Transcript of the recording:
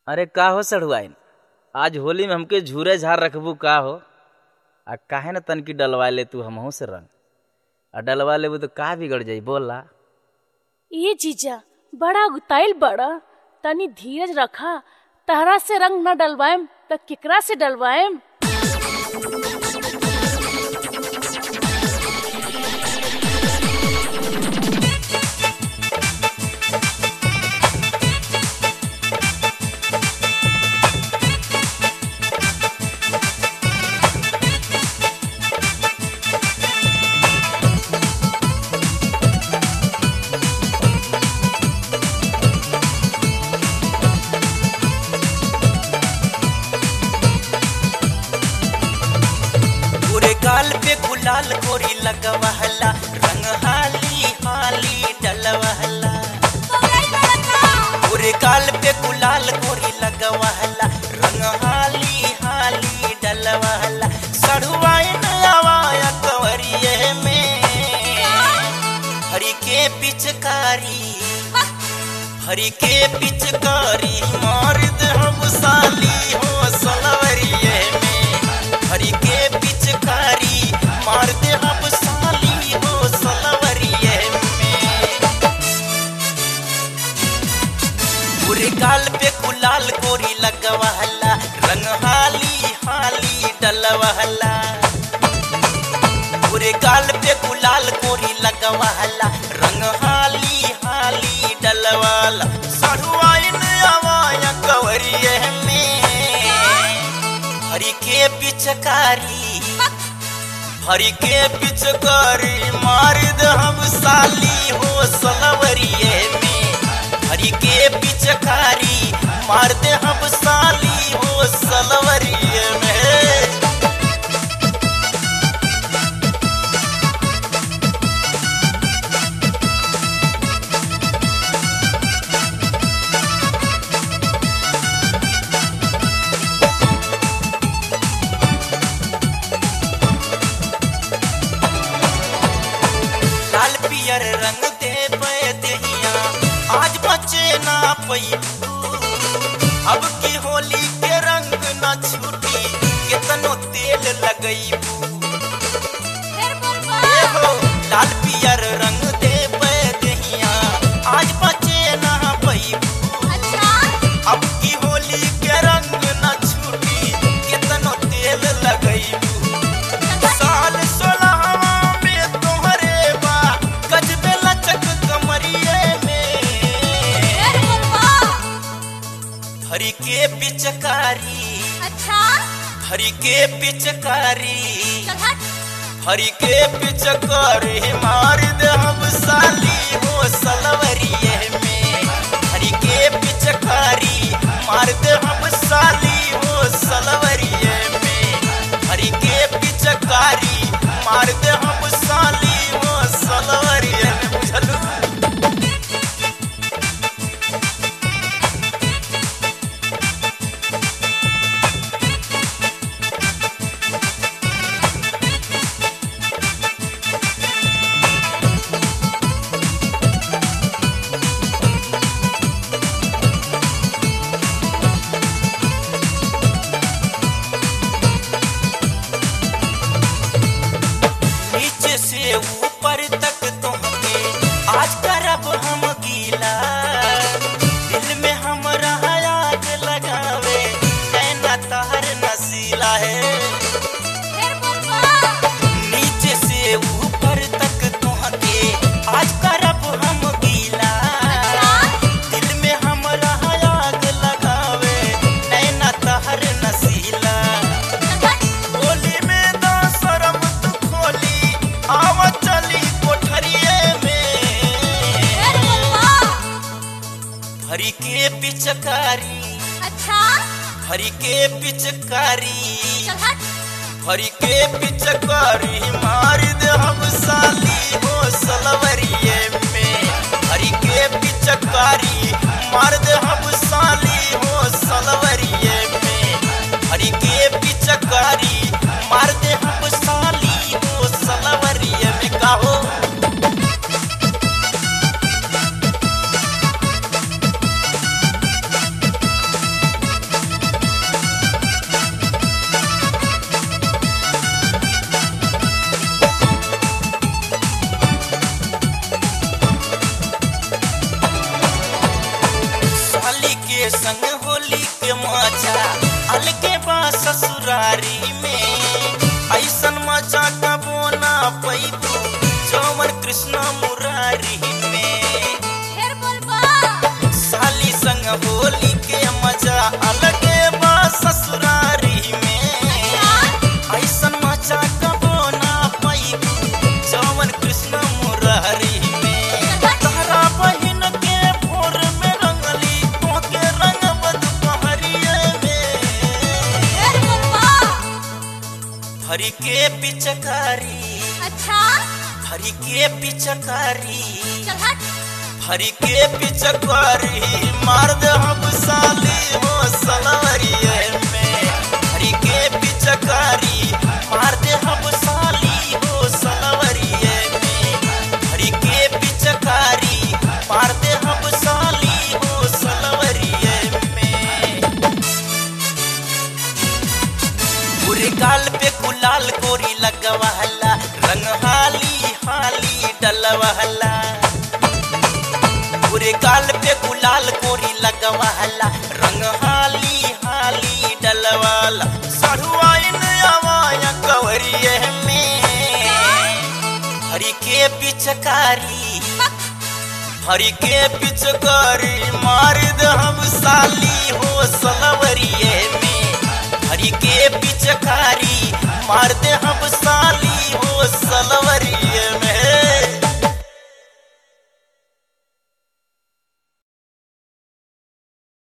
अरे का हो सढ़ुआइन आज होली में हमके झूरे झार रखबू का हो आ काहे न तनकी डलवा ले तू हमहू से रंग आ डलवा लेबू तो का बिगड़ जाई बोला ये जीजा बड़ा गुताइल बड़ा तनी धीरज रखा तहरा से रंग न डलवाएम त केकरा से डलवाएम पूरे गाल पे गुलाल गोरी लगवहला रंग हाली हाली डलवहला पूरे गाल पे गुलाल गोरी लगवहला रंग हाली हाली डलवहला सड़ुआइन आवाया कंवरिए में हरी के पिचकारी हरी के पिचकारी मार दे हम साली हो सलवरिए में हरी के पिचकारी मार दे हम साली हो सलवरिए में पूरे गाल पे गुलाल गोरी लगवहला रंग हाली हाली डलवहला पूरे गाल पे गुलाल गोरी लगवहला रंग हाली हाली डलवाला सड़ुआइन आवाया कवरिए में हरी के पिचकारी हरी के पिचकारी मार दे हम साली हो सलवरिए में हरी के पिचकारी मार दे हम साली हो सलवरिए में लाल पियर रंग दे पे दहिया आज बचे ना पई अब की होली के रंग ना छूटी कितनो तेल लगई हो लाल पियर रंग दे पे दहिया आज बचे ना पई अब की होली के रंग ना छूटी कितनो तेल लगई साल सोलहवा में तोहरे बा गजबे लचक कमरिए में हरी के पिचकारी हरी के पिचकारी हरी के पिचकारी मार दे हम साली हो सलवरिए में हरी के पिचकारी मार दे हम साली हो सलवरिए में हरी के पिचकारी मार दे हम साली हो सलवरिए में बुझलू नीचे से ऊपर तक तुमके आज करब हम गीला दिल में हमरा आग लगावे नैना तहर नसीला है नीचे से ऊपर तक तुमके आज करब हम गीला दिल में हमरा आग लगावे नैना तहर नसीला होली में दो शरम तू खोली आवा चली कोठरिए में हरी के पिचकारी हरी के पिचकारी हरी के पिचकारी मार दे हम साली हो सलवरिए में हरी के पिचकारी मार दे हम साली हो सलवरिए में हरी के पिचकारी मार दे हम साली हो सलवरिए में का हो संग होली के मजा अलगे बा ससुरारी में ऐसन मजा कबो ना पैबू जौवन कृष्ण मुरारी में फिर बोलबा साली संग होली के मजा अलगे बा ससुरारी में ऐसन मजा कबो ना पैबू जौवन कृष्ण मुरारी में तहरा बहिन के भोर में रंगली तोके रंगब दुपहरिए में फिर बोलबा भरी के पिचकारी अच्छा भरी के पिचकारी चल हट भरी के पिचकारी मार दे हम साली हो सलवरिए में भरी के पिचकारी मार दे हम साली हो सलवरिए में भरी के पिचकारी मार दे हम साली हो सलवरिए में पूरे गाल पे गुलाल गोरी लगवाला रंग हाली हाली डलवाला पूरे गाल पे गुलाल गोरी लगवाला रंग हाली हाली डलवाला सड़ुआइन आवाया कवरिए में हरी के पिचकारी हरी के पिचकारी मार दे हम साल